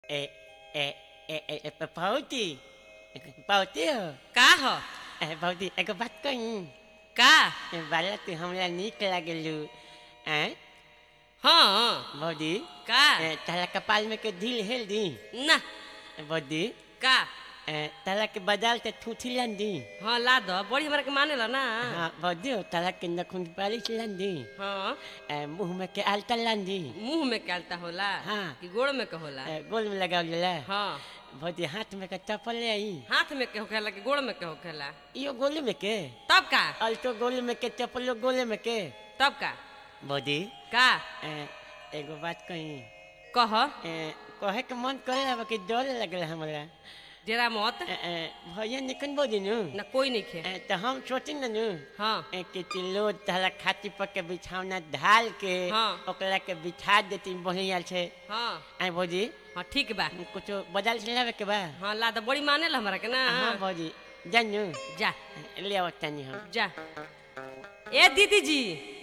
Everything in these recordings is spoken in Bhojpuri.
Eh, eh, eh, eh, eh, Pauti. Pauti हो का ह ए, pauti एगो बात कही का बाला तू हमरा नीक लागलू हैं हाँ बौदी का ए, तारा कपाल में के ढील हेल दी ना बौदी का ए, तारा के बाजार से ठूठी लन दी हाँ ला दो बड़ी हमरा के माने ला ना हाँ बौदी हो तारा के नखुन पालिश लन दी हाँ ए, मुंह में के आलता लन दी मुंह में कहलता होला हाँ। कि गोड़ में के होला ए, गोल में लगाव जाला हाँ बौदी हाथ में के चप्पल ले आई हाथ में के होखेला कि गोड़ में के होखेला यो गोले में के तब का अल्टो गोले में के चप्पलो गोले में के तब का बौदी का ए, एगो बात कही कह ए, कहे के मन करे अब कि डर लगल हमरा जरा मत ए, ए, भैया निकन बोली नु ना कोई नहीं खे ए, तो हम सोचे न नु हाँ ए, कि तिलो तहला खाती पर के बिछावना ढाल के हाँ। ओकरा के बिछा देती बढ़िया से हाँ आई भौजी हाँ ठीक बा कुछ बाजार से लावे के बा हाँ ला दो बड़ी माने ला हमरा के ना हाँ भौजी जानू जा ले आओ तनी हम जा ए दीदी जी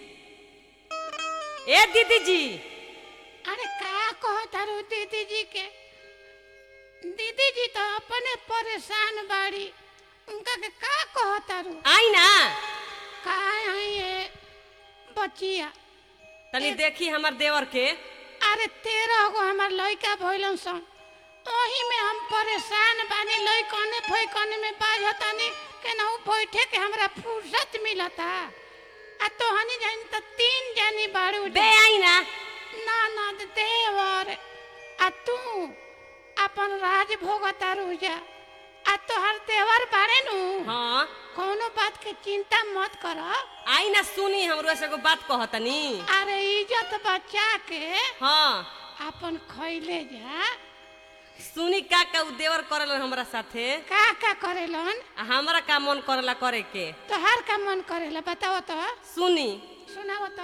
ए दीदी जी अरे का कहो तारू दीदी जी के दीदी जी तो अपने परेशान बाड़ी उनका के का कहो तारू आई ना का आई ये बचिया तनी देखी हमर देवर के अरे तेरह गो हमार लइका भइलन सन ओही में हम परेशान बानी लइकने फइकने में बाझतानी केनाहू बैठे के हमरा फुर्सत मिलता आ तो हनी जानी तो तीन जानी बाड़ू बे आई ना ना ना देवर आ तू अपन राज भोगता रुजा आ तोहर देवर बारे नु हाँ कोनो बात के चिंता मत कर आई ना सुनी हमरो से एगो बात कहतनी अरे इज्जत बचा के हाँ अपन खैले जा सुनी का का उ देवर करल हमरा साथे का का करेलन आ हमरा का मन करला करे के तोहार का मन करेला बताओ तो सुनी सुनाओ तो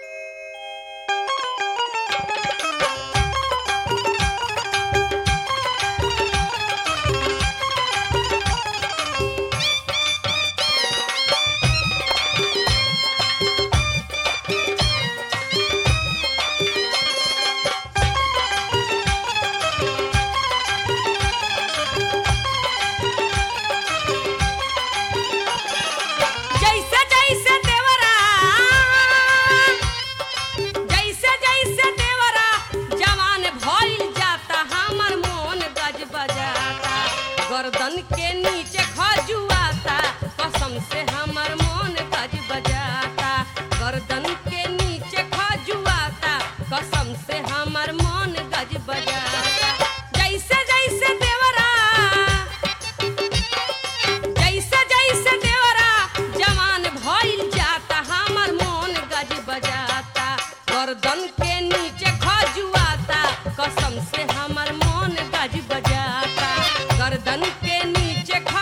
जैसे जैसे देवरा जैसे जैसे देवरा जवान भइल जाता हमर मोन गज बजाता गर्दन के नीचे खजुआता कसम से हमर मोन गज बजाता गर्दन के नीचे खजुआता कसम से हमर मोन गज बजाता जैसे जैसे देवरा जैसे जैसे देवरा जवान भइल जाता हमर मोन गज बजाता गर्दन के नीचे खजुआता कसम से हमर मोन गज बजाता गर्दन के नीचे ख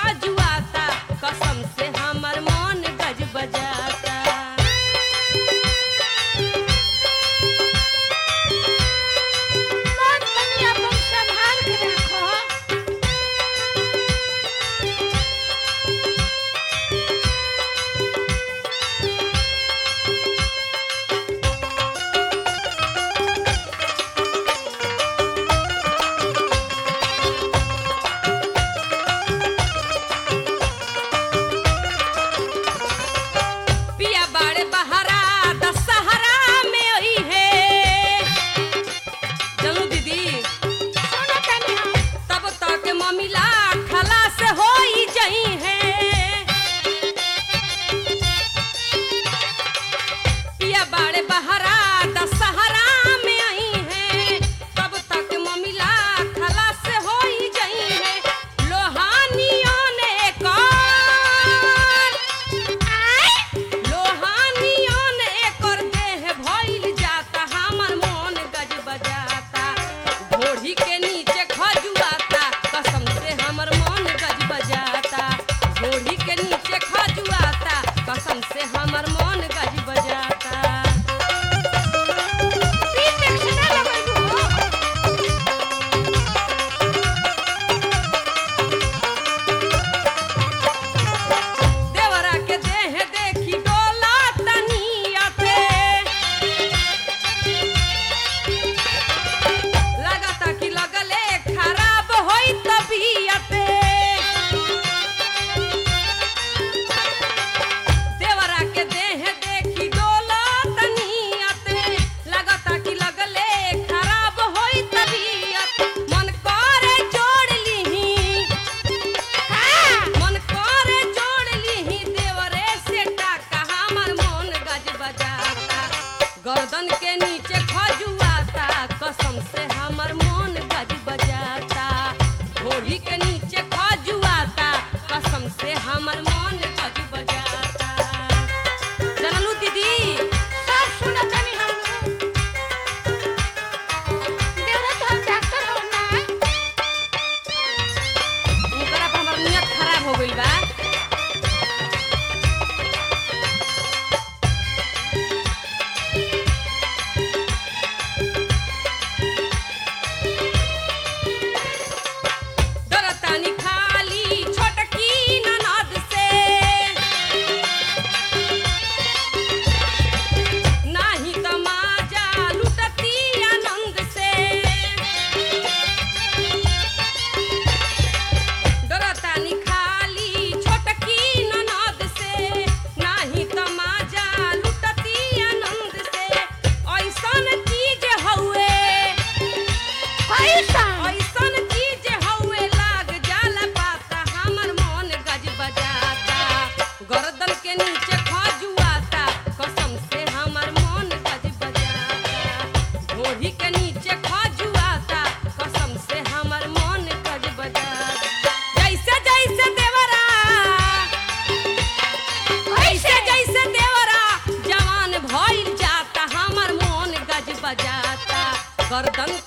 गर्दन